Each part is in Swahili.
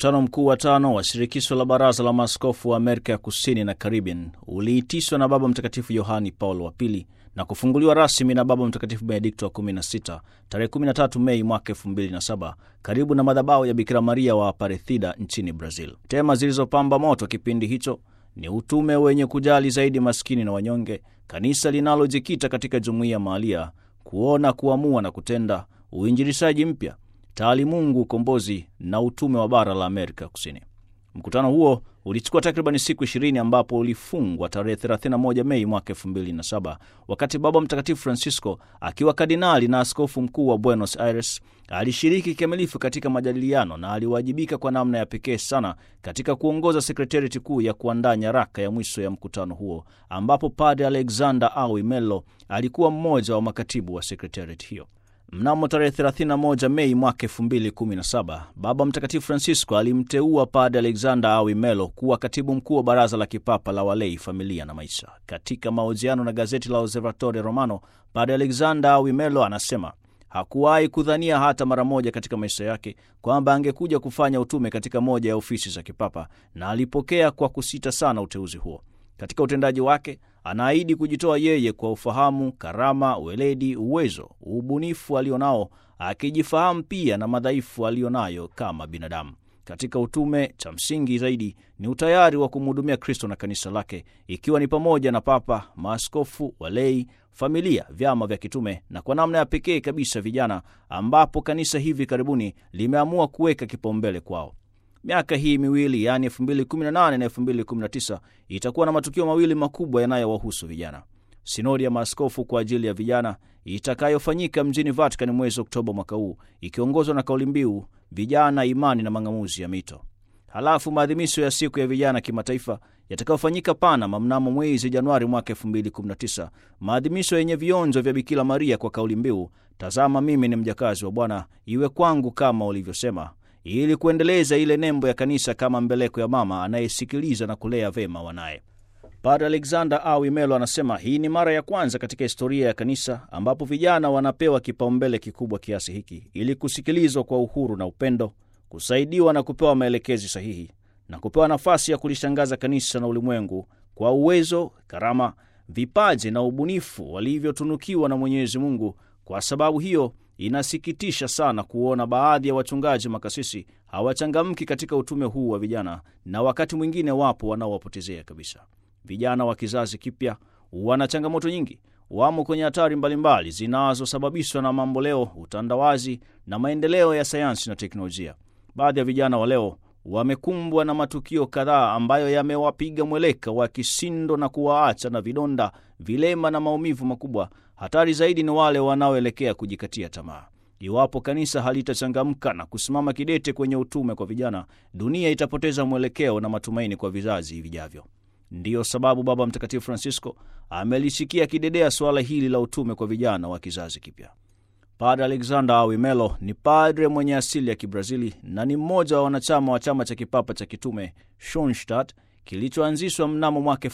Mkutano mkuu wa tano wa shirikisho la baraza la maaskofu wa Amerika ya Kusini na Caribbean uliitishwa na Baba Mtakatifu Yohani Paulo wa Pili na kufunguliwa rasmi na Baba Mtakatifu Benedikto wa 16 tarehe 13 Mei mwaka 2007 karibu na madhabahu ya Bikira Maria wa Aparecida nchini Brazil. Tema zilizopamba moto kipindi hicho ni utume wenye kujali zaidi maskini na wanyonge, kanisa linalojikita katika jumuiya mahalia, kuona, kuamua na kutenda, uinjilishaji mpya, taalimungu, ukombozi na utume wa bara la Amerika Kusini. Mkutano huo ulichukua takriban siku ishirini ambapo ulifungwa tarehe 31 Mei mwaka 2007 wakati Baba Mtakatifu Francisco akiwa kardinali na askofu mkuu wa Buenos Aires alishiriki kikamilifu katika majadiliano na aliwajibika kwa namna ya pekee sana katika kuongoza sekretarieti kuu ya kuandaa nyaraka ya mwisho ya mkutano huo, ambapo Padre Alexander Awi Melo alikuwa mmoja wa makatibu wa sekretarieti hiyo. Mnamo tarehe 31 Mei mwaka 2017 Baba Mtakatifu Francisco alimteua Padre Alexander Awi Melo kuwa katibu mkuu wa Baraza la Kipapa la Walei, Familia na Maisha. Katika mahojiano na gazeti la Osservatore Romano, Padre Alexander Awi Melo anasema hakuwahi kudhania hata mara moja katika maisha yake kwamba angekuja kufanya utume katika moja ya ofisi za kipapa, na alipokea kwa kusita sana uteuzi huo. Katika utendaji wake anaahidi kujitoa yeye kwa ufahamu, karama, weledi, uwezo, ubunifu alionao, akijifahamu pia na madhaifu alionayo kama binadamu. Katika utume, cha msingi zaidi ni utayari wa kumhudumia Kristo na kanisa lake, ikiwa ni pamoja na papa, maaskofu, walei, familia, vyama vya kitume na kwa namna ya pekee kabisa vijana, ambapo kanisa hivi karibuni limeamua kuweka kipaumbele kwao. Miaka hii miwili yaani 2018 na 2019 itakuwa na matukio mawili makubwa yanayowahusu vijana: sinodi ya maaskofu kwa ajili ya vijana itakayofanyika mjini Vatican mwezi Oktoba mwaka huu ikiongozwa na kauli mbiu vijana, imani na mang'amuzi ya mito. Halafu maadhimisho ya siku ya vijana kimataifa yatakayofanyika Panama mnamo mwezi Januari mwaka 2019, maadhimisho yenye vionjo vya Bikira Maria kwa kauli mbiu tazama mimi ni mjakazi wa Bwana, iwe kwangu kama ulivyosema ili kuendeleza ile nembo ya kanisa kama mbeleko ya mama anayesikiliza na kulea vema wanaye. Padre Alexander Awi Melo anasema hii ni mara ya kwanza katika historia ya kanisa ambapo vijana wanapewa kipaumbele kikubwa kiasi hiki, ili kusikilizwa kwa uhuru na upendo, kusaidiwa na kupewa maelekezi sahihi, na kupewa nafasi ya kulishangaza kanisa na ulimwengu kwa uwezo, karama, vipaji na ubunifu walivyotunukiwa na Mwenyezi Mungu. Kwa sababu hiyo inasikitisha sana kuona baadhi ya wachungaji makasisi hawachangamki katika utume huu wa vijana, na wakati mwingine wapo wanaowapotezea kabisa. Vijana wa kizazi kipya wana changamoto nyingi, wamo kwenye hatari mbalimbali zinazosababishwa na mamboleo, utandawazi na maendeleo ya sayansi na teknolojia. Baadhi ya vijana wa leo wamekumbwa na matukio kadhaa ambayo yamewapiga mweleka wa kisindo na kuwaacha na vidonda, vilema na maumivu makubwa. Hatari zaidi ni wale wanaoelekea kujikatia tamaa. Iwapo kanisa halitachangamka na kusimama kidete kwenye utume kwa vijana, dunia itapoteza mwelekeo na matumaini kwa vizazi vijavyo. Ndiyo sababu Baba Mtakatifu Francisco amelishikia kidedea suala hili la utume kwa vijana wa kizazi kipya. Padre Alexander Awi Melo ni padre mwenye asili ya Kibrazili na ni mmoja wa wanachama wa chama cha kipapa cha kitume Schoenstatt kilichoanzishwa mnamo mwaka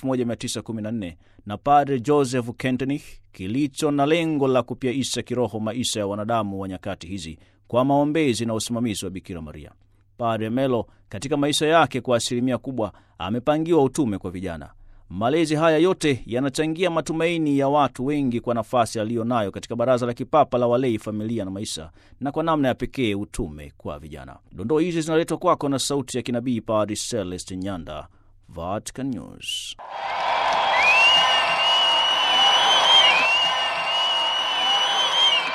1914 na Padre Joseph Kentenich, kilicho na lengo la kupyaisha kiroho maisha ya wanadamu wa nyakati hizi kwa maombezi na usimamizi wa Bikira Maria. Padre Melo katika maisha yake kwa asilimia kubwa amepangiwa utume kwa vijana. Malezi haya yote yanachangia matumaini ya watu wengi kwa nafasi aliyo nayo katika Baraza la Kipapa la Walei, Familia na Maisha, na kwa namna ya pekee utume kwa vijana. Dondoo hizi zinaletwa kwako na sauti ya kinabii Padre Celeste Nyanda, Vatican News.